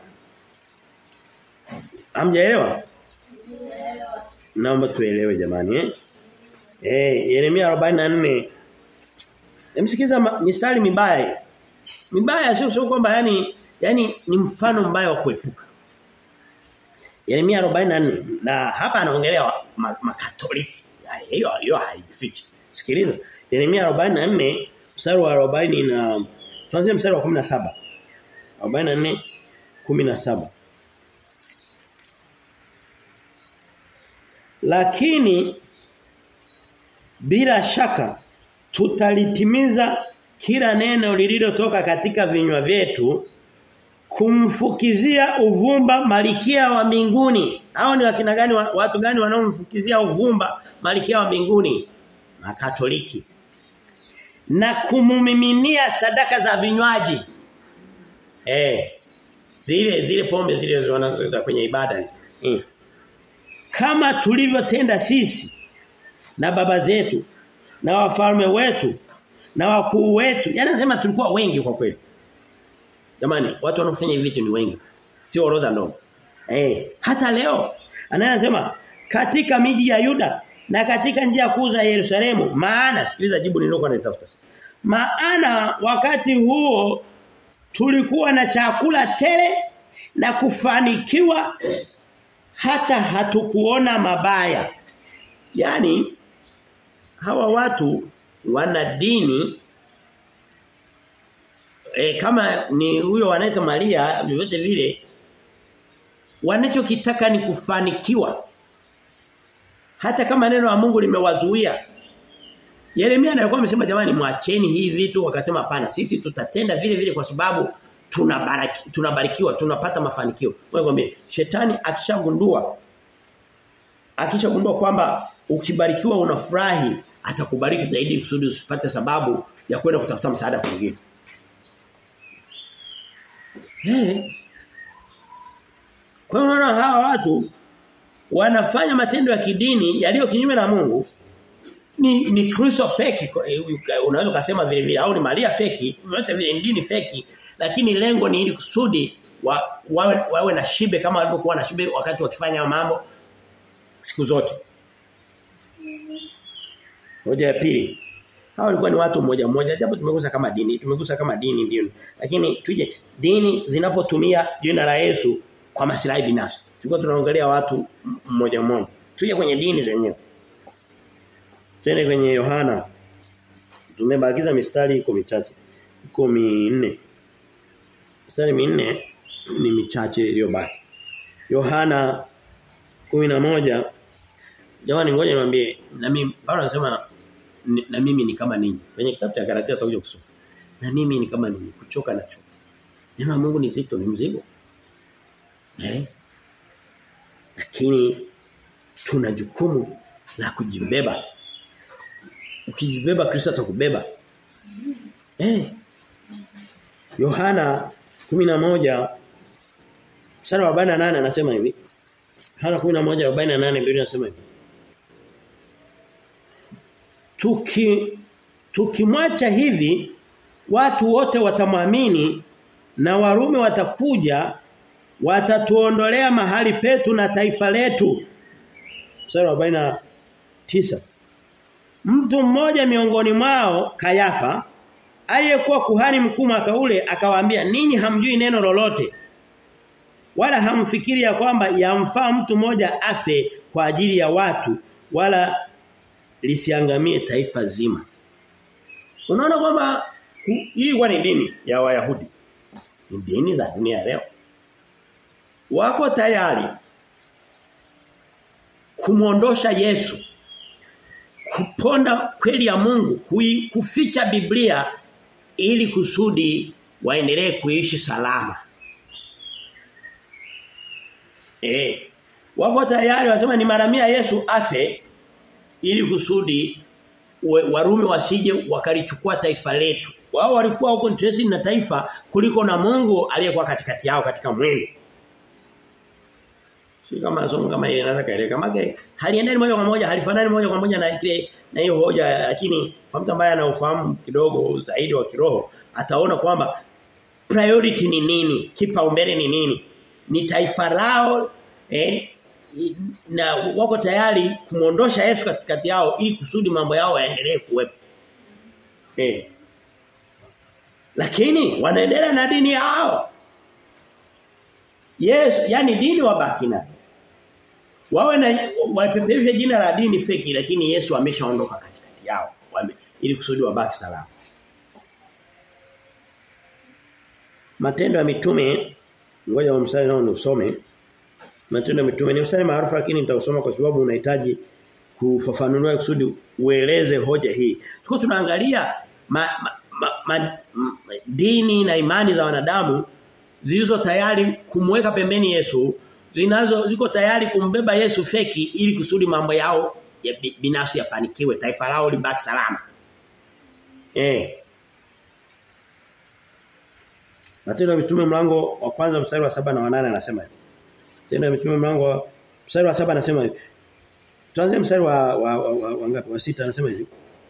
Hamjaelewa? Naomba tuelewe jamani eh. Eh Yeremia 44 Emsikiza mistari mibaya. Mibaya sio sio kwamba yani yani ni mfano mbaya wa kuepuka. Yeremia 44 na hapa anaongelea makatoliki. Ma hiyo hiyo haijifichi. Sikiliza. Yeremia 44 mstari wa 40 na tuanze mstari wa 17. 44 17. Lakini bila shaka tutalitimiza kila neno lililotoka katika vinywa vyetu kumfukizia uvumba malikia wa mbinguni. Hao ni wakina gani watu gani wanaomfukizia uvumba malikia wa mbinguni? Makatoliki. Na kumumiminia sadaka za vinywaji. Eh. Zile zile pombe zile wanazoza kwenye ibada. Eh. Kama tulivyotenda sisi na baba zetu na wafalme wetu na wakuu wetu. Yaani anasema tulikuwa wengi kwa kweli. Jamani, watu wanaofanya hivi vitu ni wengi. Sio orodha ndogo. Eh, hata leo anasema katika miji ya Yuda na katika njia kuu za Yerusalemu maana sikiliza jibu nililokuwa nalitafuta. Maana wakati huo tulikuwa na chakula tele na kufanikiwa hata hatukuona mabaya. Yaani hawa watu wana dini e, kama ni huyo wanaita Maria vyovyote vile wanachokitaka ni kufanikiwa hata kama neno la Mungu limewazuia Yeremia alikuwa amesema jamani mwacheni hii vitu wakasema hapana sisi tutatenda vile vile kwa sababu tunabariki tunabarikiwa tunapata mafanikio wewe shetani akishagundua akishagundua kwamba ukibarikiwa unafurahi atakubariki zaidi kusudi usipate sababu ya kwenda kutafuta msaada kwingine. Eh. Kwa hiyo unaona hawa watu wanafanya matendo ya kidini yaliyo kinyume na Mungu ni ni Kristo feki unaweza kusema vile vile au ni Maria feki vyote vile ni dini feki lakini lengo ni ili kusudi wa, wawe, wawe na shibe kama walivyokuwa na shibe wakati wakifanya mambo siku zote. Hoja ya pili. Hao walikuwa ni watu mmoja mmoja japo tumegusa kama dini, tumegusa kama dini ndio. Lakini tuje dini zinapotumia jina la Yesu kwa maslahi binafsi. Tulikuwa tunaangalia watu mmoja mmoja. Tuje kwenye dini zenyewe. Twende kwenye Yohana. Tumebakiza mistari iko michache. Iko minne. Mistari minne ni michache iliyobaki. Yohana 11 Jamani ngoja niwaambie na mimi Paulo anasema na mimi ni kama ninyi. Kwenye kitabu cha Galatia tutakuja kusoma. Na mimi ni kama ninyi, kuchoka na choka. Neno la Mungu ni zito, ni mzigo. Eh? Lakini tuna jukumu la kujibeba. Ukijibeba Kristo atakubeba. Eh? Yohana 11 mstari wa 48 anasema hivi. Yohana 11:48 Biblia inasema hivi. Tuki tukimwacha hivi watu wote watamwamini na Warumi watakuja watatuondolea mahali petu na taifa letu. Mstari wa 49. Mtu mmoja miongoni mwao Kayafa aliyekuwa kuhani mkuu mwaka ule akawaambia ninyi hamjui neno lolote wala hamfikiri ya kwamba yamfaa mtu mmoja afe kwa ajili ya watu wala lisiangamie taifa zima. Unaona kwamba hii kwa ni dini ya Wayahudi. Ni dini za dunia leo. Wako tayari kumwondosha Yesu kuponda kweli ya Mungu kui, kuficha Biblia ili kusudi waendelee kuishi salama. Eh. Wako tayari wasema ni maramia Yesu afe ili kusudi Warumi wasije wakalichukua taifa letu. Wao walikuwa huko interested na taifa kuliko na Mungu aliyekuwa katikati yao katika mwili. Si kama somo kama ile naweza kaeleka. Mage haliendani moja kwa moja, halifanani moja kwa moja na ile na hiyo hoja lakini kwa mtu ambaye ana ufahamu kidogo zaidi wa kiroho ataona kwamba priority ni nini, kipaumbele ni nini? Ni taifa lao eh na wako tayari kumuondosha Yesu katikati yao ili kusudi mambo yao yaendelee kuwepo. Eh. Lakini wanaendelea na dini yao. Yes, yani dini wabaki nayo. Wawe na wapeperushe jina la dini feki lakini Yesu ameshaondoka katikati yao. Wame, ili kusudi wabaki salama. Matendo ya mitume ngoja mstari nao usome. Matendo ya mitume ni mstari maarufu lakini nitausoma kwa sababu unahitaji kufafanua kusudi ueleze hoja hii. Tuko tunaangalia ma, ma, ma, ma, ma, dini na imani za wanadamu zilizo tayari kumweka pembeni Yesu, zinazo ziko tayari kumbeba Yesu feki ili kusudi mambo yao ya binafsi yafanikiwe, taifa lao libaki salama. Eh. Matendo ya mitume mlango wa kwanza mstari wa saba na wa nane anasema hivi. Matendo ya mitume mlango wa mstari wa saba anasema hivi. Tuanze mstari wa wa, wa, wa, wa ngapi? Wa sita anasema hivi.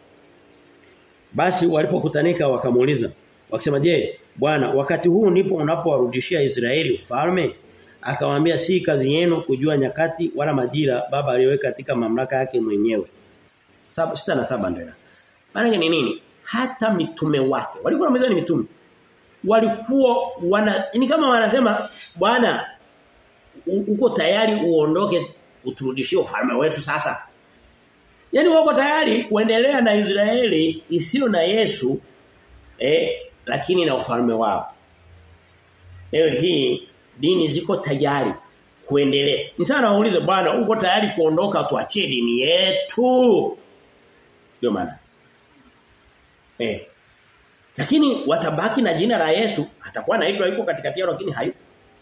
Basi walipokutanika wakamuuliza wakisema je Bwana wakati huu ndipo unapowarudishia Israeli ufalme akamwambia si kazi yenu kujua nyakati wala majira baba aliyoweka katika mamlaka yake mwenyewe. Saba sita na saba ndio. Maana ni nini? Hata mitume wake walikuwa na ni mitume. Walikuwa wana ni kama wanasema Bwana uko tayari uondoke uturudishie ufalme wetu sasa. Yaani wako tayari kuendelea na Israeli isiyo na Yesu eh lakini na ufalme wao. Leo hii dini ziko tayari kuendelea. Ni sana waulize bwana uko tayari kuondoka tuachie dini yetu? Ndio maana. Eh. Lakini watabaki na jina la Yesu, atakuwa anaitwa yuko katikati yao lakini hayupo.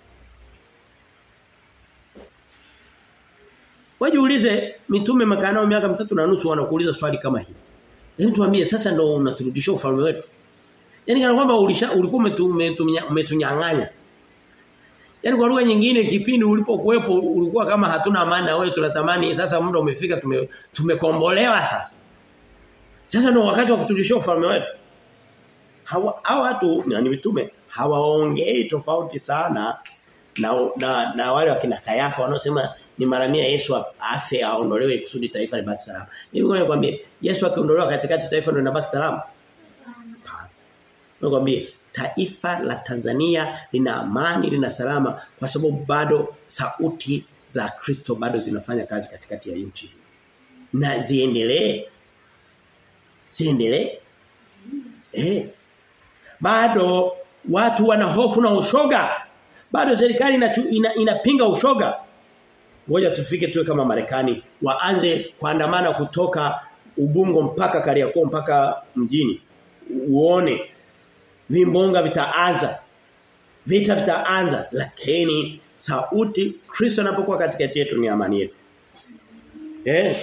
Wajiulize mitume makanao miaka mitatu na nusu wanakuuliza swali kama hili. Yaani tuambie sasa ndo unaturudishia ufalme wetu. Yaani kana kwamba ulisha ulikuwa umetunyang'anya. Yaani kwa lugha nyingine kipindi ulipokuwepo ulikuwa kama hatuna amani na wewe tunatamani sasa muda umefika tume, tumekombolewa sasa. Sasa ndio wakati wa kuturudishia ufalme wetu. Hawa hao watu ni mitume hawaongei tofauti sana na na, na wale wakina Kayafa wanaosema ni maramia Yesu afe aondolewe kusudi taifa libaki salama. Mimi ngoja nikwambie Yesu akiondolewa katikati taifa ndio linabaki salama. Nakwambia taifa la Tanzania lina amani lina salama kwa sababu bado sauti za Kristo bado zinafanya kazi katikati ya nchi. Na ziendelee. Ziendelee. Eh. Bado watu wana hofu na ushoga. Bado serikali inapinga ina, ina ushoga. Ngoja tufike tuwe kama Marekani waanze kuandamana kutoka Ubungo mpaka Kariakoo mpaka mjini. Uone vimbonga vitaanza vita vitaanza lakini sauti Kristo anapokuwa katikati yetu ni amani yetu eh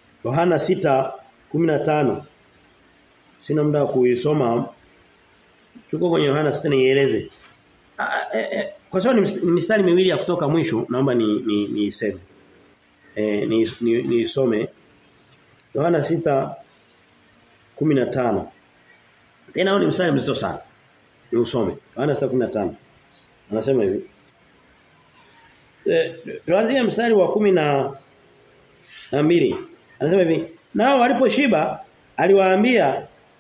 Yohana 6:15 sina muda kuisoma Tuko kwenye Yohana 6 nieleze. Kwa sababu ni mistari miwili ya kutoka mwisho naomba ni ni niseme. Eh ni ni nisome Yohana 6 15. Tena ni mstari mzito sana. Ni usome. Yohana 6:15. Anasema hivi. Eh tuanzie mstari wa kumi na na mbili. Anasema hivi, nao waliposhiba aliwaambia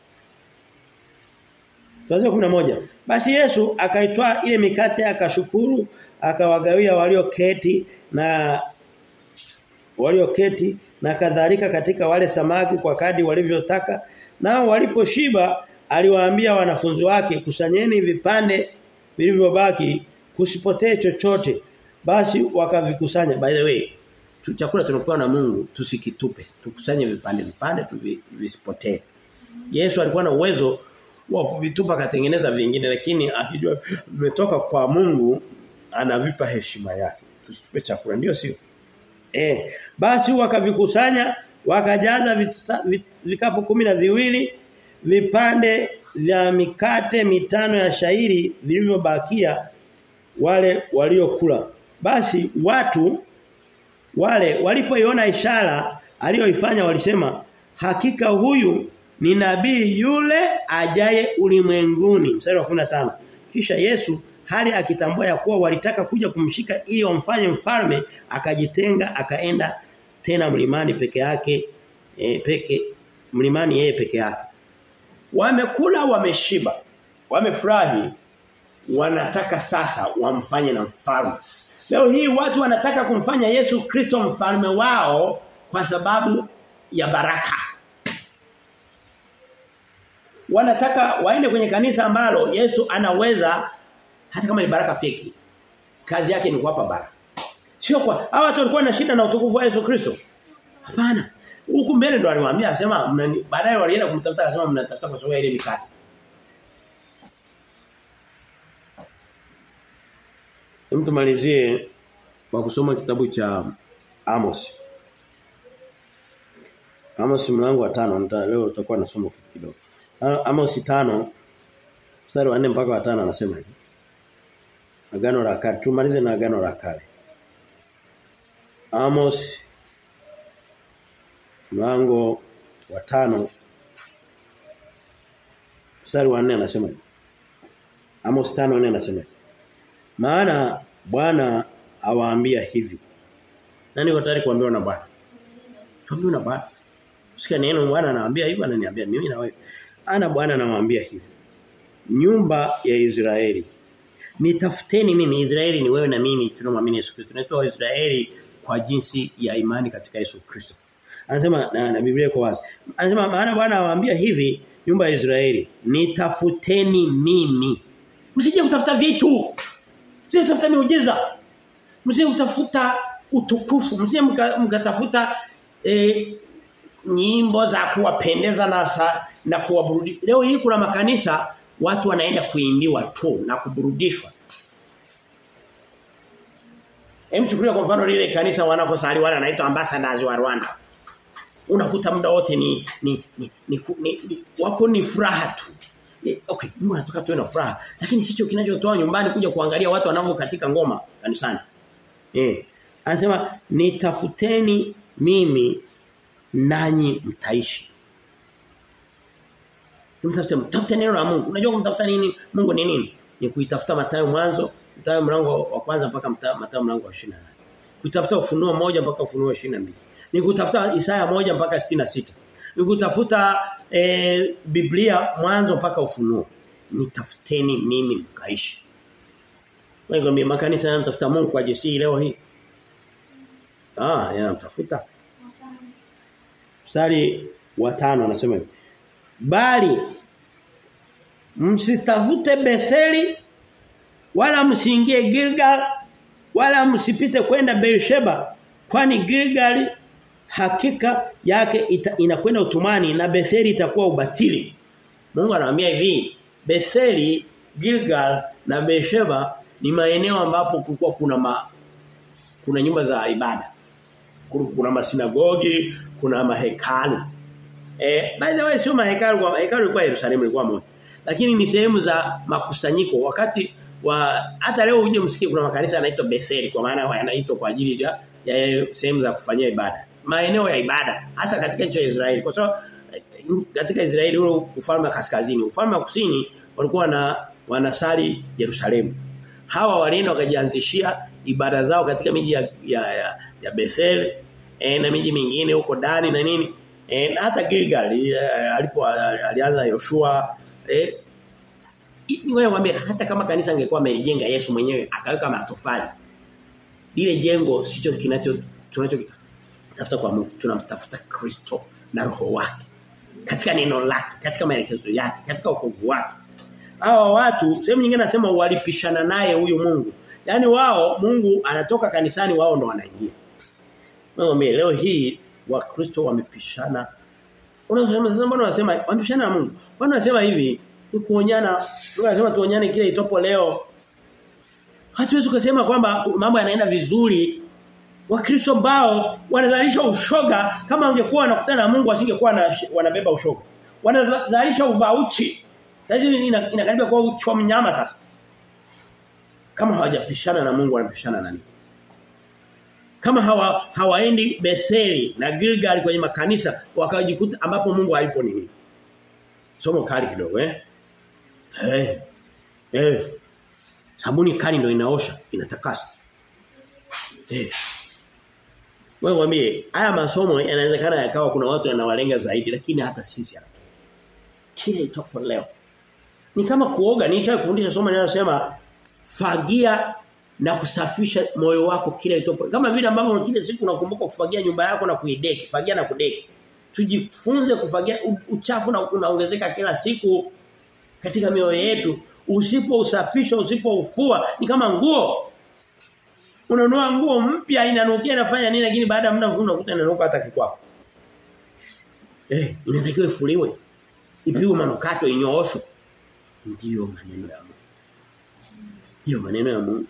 Tuanze 11. Basi Yesu akaitwaa ile mikate akashukuru akawagawia walioketi na walioketi na kadhalika katika wale samaki kwa kadi walivyotaka nao waliposhiba aliwaambia wanafunzi wake kusanyeni vipande vilivyobaki kusipotee chochote basi wakavikusanya by the way chakula tunapewa na Mungu tusikitupe tukusanye vipande vipande visipotee Yesu alikuwa na uwezo wa kuvitupa katengeneza vingine lakini akijua vimetoka kwa Mungu anavipa heshima yake tusitupe chakula ndio sio eh basi wakavikusanya wakajaza vikapu kumi na viwili vipande vya mikate mitano ya shairi vilivyobakia wale waliokula basi watu wale walipoiona ishara aliyoifanya walisema hakika huyu ni nabii yule ajaye ulimwenguni mstari wa 15 kisha Yesu hali akitambua ya kuwa walitaka kuja kumshika ili wamfanye mfalme akajitenga akaenda tena mlimani peke yake e, peke mlimani yeye peke yake wamekula wameshiba wamefurahi wanataka sasa wamfanye na mfalme leo hii watu wanataka kumfanya Yesu Kristo mfalme wao kwa sababu ya baraka wanataka waende kwenye kanisa ambalo Yesu anaweza hata kama ni baraka feki kazi yake ni kuwapa baraka sio kwa hawa watu walikuwa na shida na utukufu wa Yesu Kristo hapana huku mbele ndo aliwaambia asema baadaye walienda kumtafuta akasema mnatafuta kwa sababu ile mikate Hem tumalizie kwa kusoma kitabu cha Amos. Amos mlango wa 5 nita leo tutakuwa nasoma fupi kidogo. Amos 5 mstari wa 4 mpaka wa 5 anasema hivi. Agano la kale. Tumalize na agano la kale. Amos mlango wa 5 mstari wa 4 anasema hivi. Amos 5:4 anasema hivi. Maana Bwana awaambia hivi. Nani yuko tayari kuambiwa na Bwana? Tuambiwe na Bwana. Sikia neno Bwana anawaambia hivi ananiambia mimi na wewe. Ana Bwana anawaambia hivi. Nyumba ya Israeli. Nitafuteni mimi Israeli ni wewe na mimi tunamwamini Yesu Kristo. Tunaitwa Israeli kwa jinsi ya imani katika Yesu Kristo. Anasema na, na Biblia iko wazi. Anasema maana Bwana awaambia hivi nyumba ya Israeli, nitafuteni mimi. Msije kutafuta vitu. Msije kutafuta miujiza. Msije kutafuta utukufu. Msije mkatafuta e, nyimbo za kuwapendeza na sa, na kuwaburudisha. Leo hii kuna makanisa watu wanaenda kuimbiwa tu na kuburudishwa. Hem chukulia kwa mfano lile kanisa wanakosali wale wanaitwa ambassadors wa Rwanda. Unakuta muda wote ni ni ni, ni, ni, ni wako ni furaha tu. Okay, Mungu anataka tuwe na furaha, lakini sicho kinachotoa nyumbani kuja kuangalia watu wanavyo katika ngoma kanisani. Eh. Anasema nitafuteni mimi nanyi mtaishi. Mtafute mtafute neno la Mungu. Unajua kumtafuta nini? Mungu ni nini? Ni kuitafuta Mathayo mwanzo, Mathayo mlango wa kwanza mpaka Mathayo mlango wa 28. Kutafuta ufunuo moja mpaka ufunuo 22. Ni kutafuta Isaya moja mpaka 66. Ni kutafuta e, Biblia mwanzo mpaka ufunuo. Nitafuteni mimi mkaishi. Wewe mimi makanisa yanatafuta Mungu kwa jinsi leo hii. Ah, yanamtafuta. Mstari wa tano anasema hivi. Bali msitafute Betheli wala msiingie Gilgal wala msipite kwenda Beersheba kwani Gilgal hakika yake ita, inakwenda utumani na Betheli itakuwa ubatili. Mungu anawaambia hivi, Betheli, Gilgal na Beersheba ni maeneo ambapo kulikuwa kuna ma, kuna nyumba za ibada. Kuna masinagogi, kuna mahekalu. Eh by the way sio mahekalu kwa hekalu ilikuwa Yerusalemu ilikuwa moja. lakini ni sehemu za makusanyiko wakati wa hata leo uje msikie kuna makanisa yanaitwa Bethel kwa maana yanaitwa kwa ajili ya, ya sehemu za kufanyia ibada maeneo ya ibada hasa katika nchi ya Israeli kwa sababu katika Israeli ule ufalme wa kaskazini ufalme wa kusini walikuwa na wanasali Yerusalemu hawa walienda wakajianzishia ibada zao katika miji ya ya, ya, ya Bethel e, na miji mingine huko Dani na nini e, na hata Gilgal alipo alianza Yoshua eh wewe mwambie hata kama kanisa angekuwa amelijenga Yesu mwenyewe akaweka matofali lile jengo sicho kinacho tunachokitafuta kwa Mungu tunamtafuta Kristo na roho wake katika neno lake katika maelekezo yake katika wokovu wake hawa watu sehemu nyingine nasema walipishana naye huyu Mungu yani wao Mungu anatoka kanisani wao ndo wanaingia Mwambie leo hii wakristo wamepishana Unasema mbona unasema wamepishana na Mungu Mbona unasema hivi ni kuonyana unasema tuonyane kile itopo leo Hatuwezi kusema kwamba mambo yanaenda vizuri Wakristo ambao wanazalisha ushoga kama wangekuwa wanakutana na Mungu wasingekuwa wanabeba ushoga. Wanazalisha uvauchi. Sasa inakaribia kuwa uchwa mnyama sasa. Kama hawajapishana na Mungu wanapishana na nini? Kama hawa hawaendi Betheli na Gilgal kwenye makanisa wakajikuta ambapo Mungu haipo nini? Somo kali kidogo eh? Eh. Eh. Sabuni kali ndio inaosha, inatakasa. Eh. Wewe mwambie haya masomo yanawezekana yakawa kuna watu yanawalenga zaidi lakini hata sisi hatuwezi. Kile itopo leo. Ni kama kuoga nisha kufundisha somo linalosema fagia na kusafisha moyo wako kile itopo. Kama vile ambavyo kile siku unakumbuka kufagia nyumba yako na kuideki, fagia na kudeki. Tujifunze kufagia uchafu na unaongezeka kila siku katika mioyo yetu. Usipo usafisha, usipo ufua ni kama nguo unanunua nguo mpya inanukia inafanya nini lakini baada ya muda mfupi unakuta inanuka hata kikwako. Eh, inatakiwa ifuliwe. Ipigwe manukato inyooshwe. Ndiyo maneno ya Mungu. Ndiyo maneno ya Mungu.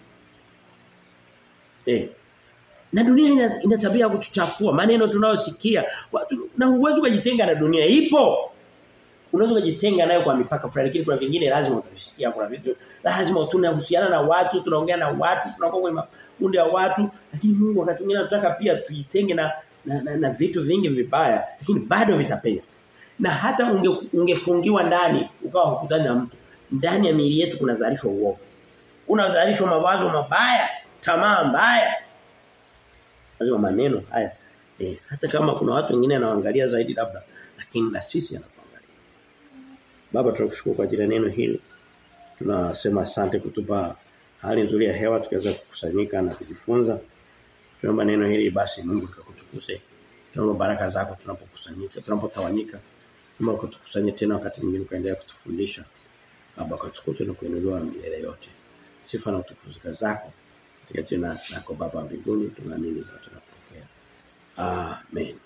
Eh. Na dunia ina, ina tabia ya kutuchafua maneno tunayosikia. Na uwezo kujitenga na dunia ipo. Unaweza kujitenga nayo kwa mipaka fulani lakini kuna vingine lazima utavisikia kuna vitu lazima tunahusiana na watu tunaongea na watu tunakuwa kwenye kundi ya watu lakini Mungu wakati mwingine anataka pia tujitenge na na, na, na vitu vingi vibaya lakini bado vitapenya na hata unge, ungefungiwa ndani ukawa hukutani na mtu ndani ya miili yetu kunazalishwa uovu kunazalishwa mawazo mabaya tamaa mbaya lazima maneno haya eh, hata kama kuna watu wengine anaangalia zaidi labda lakini na sisi anatuangalia baba tunakushukuru kwa ajili ya neno hili tunasema asante kutupa hali nzuri ya hewa tukaweza kukusanyika na kujifunza. Tunaomba neno hili basi Mungu tukakutukuse. Tunaomba baraka zako tunapokusanyika, tunapotawanyika. Mungu kutukusanye tena wakati mwingine kaendelea kutufundisha. Baba katukuse na kuinuliwa milele yote. Sifa na utukufu zako. Katika jina lako Baba mbinguni tunaamini na tunapokea. Amen.